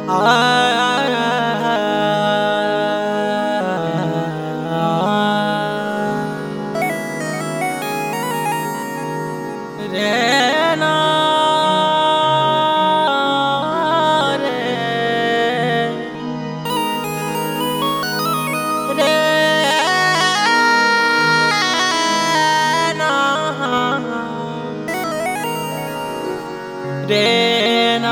रे ना रे रे ना रे ना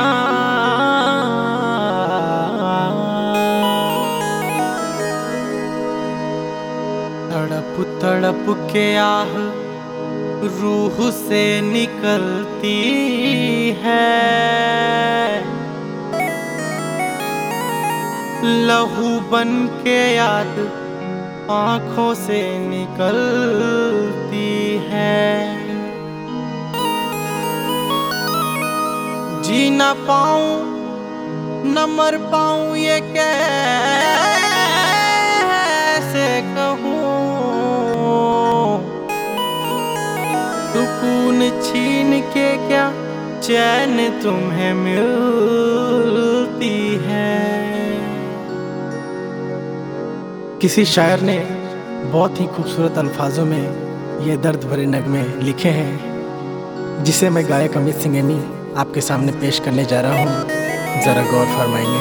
तड़प तड़प के आह रूह से निकलती है लहू बन के याद आंखों से निकलती है जी न पाऊं न मर पाऊं ये कैसे कहूँ सुकून छीन के क्या चैन तुम्हें मिलती है किसी शायर ने बहुत ही खूबसूरत अल्फाजों में ये दर्द भरे नगमे लिखे हैं जिसे मैं गायक अमित सिंह एमी आपके सामने पेश करने जा रहा हूँ ज़रा गौर फरमाएंगे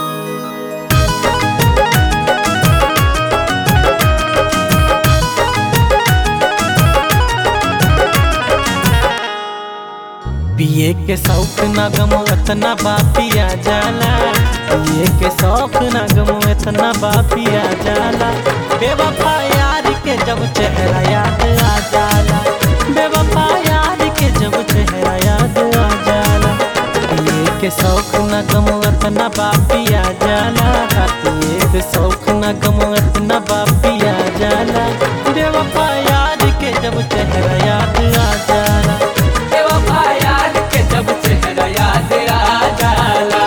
पिए के शौक न गम इतना बापिया जाला पिए के शौक न गम इतना बापिया जाला बेवफा यार के जब चेहरा याद आ जाला बेवफा यार के जब चेहरा याद आ जाला पिए के शौक न गम इतना बापिया जाला पिए के शौक न गम इतना बापिया जाला बेवफा यार के जब चेहरा याद आ जाला बेवफा यार के जब चेहरा याद आ जाला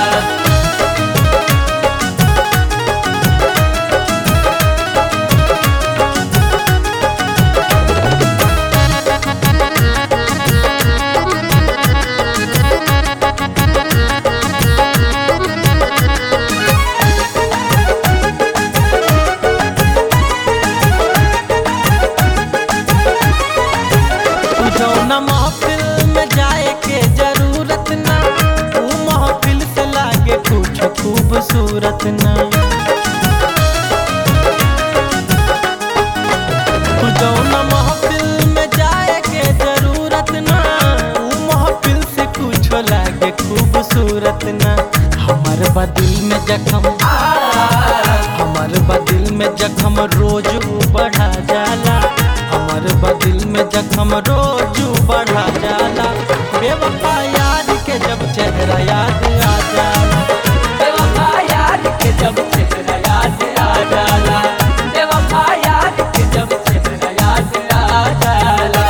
तू जौना महफिल में जाए के जरूरत ना तू महफिल से लागे कुछ खूबसूरत ना तू जौना महफिल में जाए के जरूरत ना तू महफिल से कुछ लागे खूबसूरत ना हमार बदिल में जखम हमार बदिल में जखम रोज बढ़ा जाला हमार बदिल में जखम रोज बढ़ा जाला बेवफा याद के जब चेहरा याद आ जाला बेवफा यार के जब चेहरा याद आ जाला बेवफा यार के जब चेहरा याद आ जाला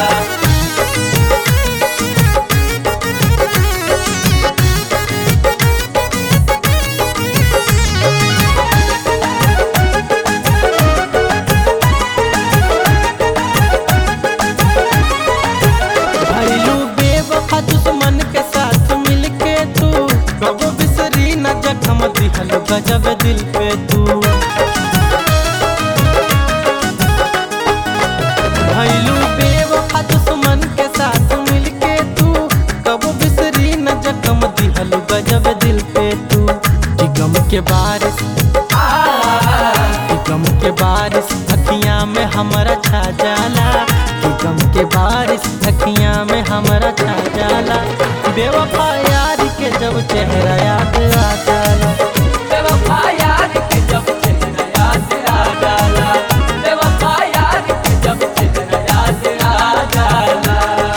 भइलू बेवफा दुश्मन के साथ मिलके तू कबो बिसरी न जखम दिहल गजब दिल पे तू भइलू बेवफा दुश्मन के साथ मिलके तू कबो बिसरी न जखम दिहल गजब दिल पे तू कि गम के बारिश कि गम के बारिश अखियां में हमारा छा जाला कि गम के बारिश अखियां में हमारा छा जाला बेवफा यार के जब चेहरा याद आ जाला बेवफा यार के जब चेहरा याद आ जाला बेवफा यार के जब चेहरा याद आ जाला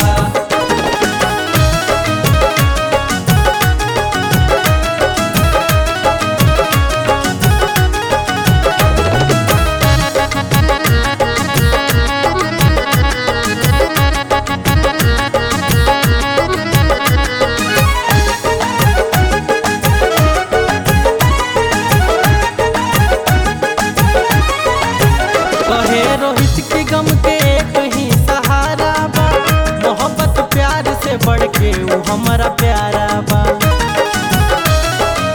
कहे रोहित के गम के एक ही सहारा बा मोहब्बत प्यार से बढ़ के वो हमारा प्यारा बा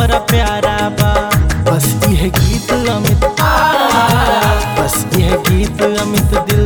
बड़ा प्यारा बा बस यह गीत अमित बस यह गीत अमित दिल